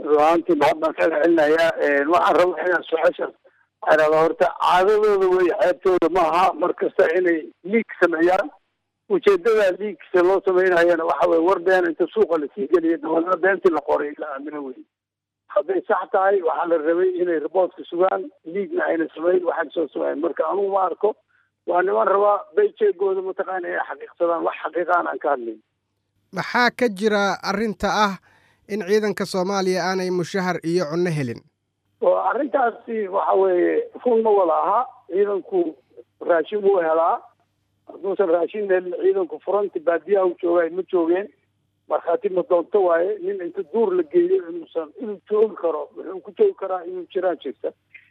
ruaantii mahad baan kaga celinayaa waxaan rabaa inaan su-aashaas arada horta caadadooda wey ceebtooda maaha mar kasta inay liig sameeyaan ujeedada liigsa loo sameynayana waxa weye war been inta suuqa lasii geliya dabalna beentii la qoray la aamino wey hadday sax tahay waxaa la rabay inay riboortka sugaan liigna ayna samayn waxaan soo sameyn marka anugu ma arko waa niman rabaa bayjeegooda mataqaana inay xaqiiqsadaan wax xaqiiqaan aan ka hadlayn maxaa ka jira arrinta ah in ciidanka soomaaliya aanay mushahar iyo cunno helin oo arrintaasi waxa weeye run ma wada aha ciidanku raashin wuu helaa hadduusan raashin helin ciidanku furanti baadiyaha u joogaay ma joogeen markhaati ma doonto waaye nin inta duur la geeyo inuusan inuu joogi karo wuxuu ku joogi karaa inuu jiraan jirta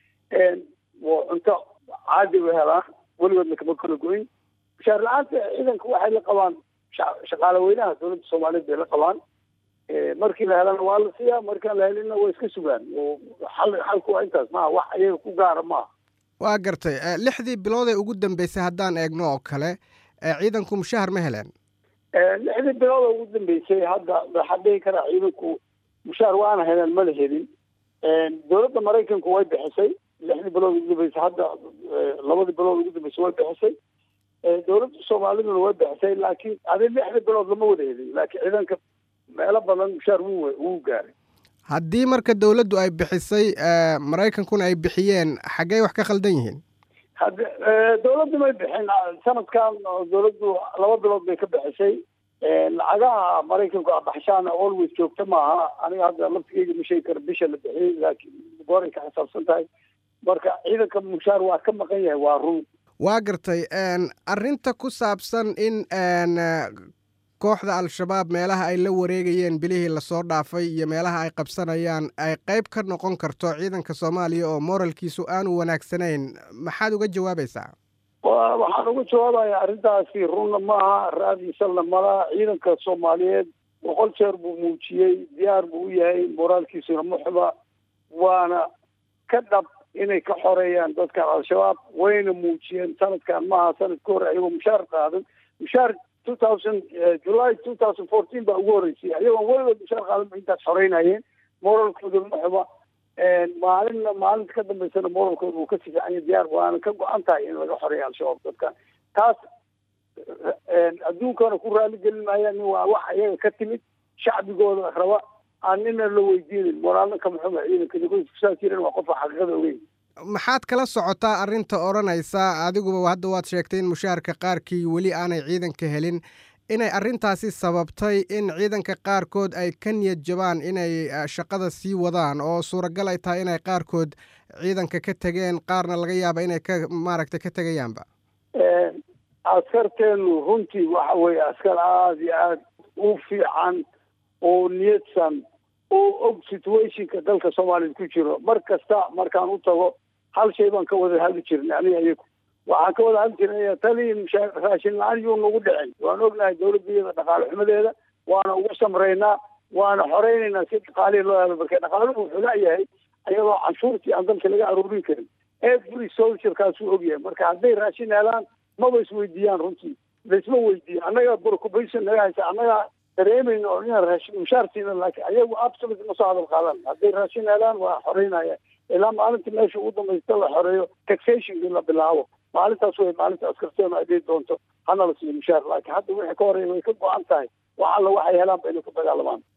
cunto caadi u helaan weligoodna kama kala goyn mushaar la-aanta ciidanka waxay la qabaan shaqaale weynaha dowladda soomaaliyeed bay la qabaan markii la helana waa la siiyaa markaan la helinna waa iska sugaan xal xalku waa intaas maaha wax iyaga ku gaara maaha waa gartay lixdii bilood ee ugu dambeysay haddaan eegno oo kale ciidanku mushahar ma heleen lixdii bilood oo ugu dambeysay hadda waxaa dhihi karaa ciidanku mushaar waana heleen mana helin dowladda maraykanku way bixisay lixdii bilood ugu dambeysay hadda labadii bilood ugu dambeysay way bixisay dowladda soomaaliduna way bixisay laakiin adi lixdii bilood lama wada helin laakiin ciidanka meelo badan mushaar wuu wuu gaaray haddii marka dowladdu ay bixisay maraykankuna ay bixiyeen xaggey wax ka khaldan yihiin hadde dowladdu may bixin sanadkan dowladdu laba bilood bay ka bixisay lacagaha maraykanku abaxshaana always joogta maaha aniga hadda laftigeyga ma sheegi karo bisha la bixiyey laakiin gooray ka xisaabsan tahay marka ciidanka mushaar waa ka maqan yahay waa run waa gartay arrinta ku saabsan in kooxda al-shabaab meelaha ay la wareegayeen bilihii lasoo dhaafay iyo meelaha ay qabsanayaan ay qayb ka noqon karto ciidanka soomaaliya oo moralkiisu aanu wanaagsanayn maxaad uga jawaabaysaa waxaan uga jawaabayaa arrintaasi runna maaha raadiisalna mala ciidanka soomaaliyeed boqol jeer buu muujiyey diyaar buu u yahay moraalkiisuna muxba waana ka dhab inay ka xoreeyaan dadkan al-shabaab wayna muujiyeen sanadkan maaha sanadka hore ayagoo mushaar qaadan mushaar two thousand july two thousand fourteen baa ugu horreysay ayagoon weligood mushaar qaadan ba intaas xoreynayeen moralkooda muxba maalinna maalinta ka dambeysana moralkooda wuu ka sifiicanya diyaar waana ka go-an tahay in laga xoreeya al-shabaab dadkan taas adduunkana ku raali gelin maayaan waa wax iyaga ka timid shacbigooda raba aan nina la weydiinin moraalna ka muxuma ciidanka kusaas jiran waa qofa xaqiiqada ogeyn maxaad kala socotaa arrinta odhanaysa adiguba hadda waad sheegtay in mushaharka qaarkii weli aanay ciidanka helin inay arrintaasi sababtay in ciidanka qaarkood ay ka niyad jabaan inay shaqada sii wadaan oo suuragal ay tahay inay qaarkood ciidanka ka tegeen qaarna laga yaaba inay ka maaragtay ka tegayaanba askarteenu runtii waxa weeye askar aada iyo aada u fiican oo niyadsan oo og situationka dalka soomaaliya ku jiro mar kasta markaan u tago hal shay baan ka wada hadli jirnay aniga iyagu waxaan ka wada hadli jirnay taliin raashin la-aan yuu nagu dhicin waan ognahay dowladda iyada dhaqaale xumadeeda waana ugu samreynaa waana xoreynaynaa si dhaqaalihii loo helo marka dhaqaaluhu wuxuu la-yahay ayadoo canshuurtii aan dalka laga aruurin karin every soldierkaasuu ogyahay marka hadday raashin helaan maba isweydiiyaan runtii laisma weydiiyo annaga preoccupation naga haysa annaga dareemayno oo inaan raashin mushaar siina laakiin ayagu absolute ma soo hadal qaadan hadday raashin helaan waa xoreynaya ilaa maalinta meesha ugu dambaysta la xoreeyo taxationkii la bilaabo maalintaas way maalinta askarteenu ay dhihi doonto hana la siiyo mushaar laakiin hadda wixii ka horeeya way ka go-an tahay wax alla waxay helaan ba inay ku dagaalamaan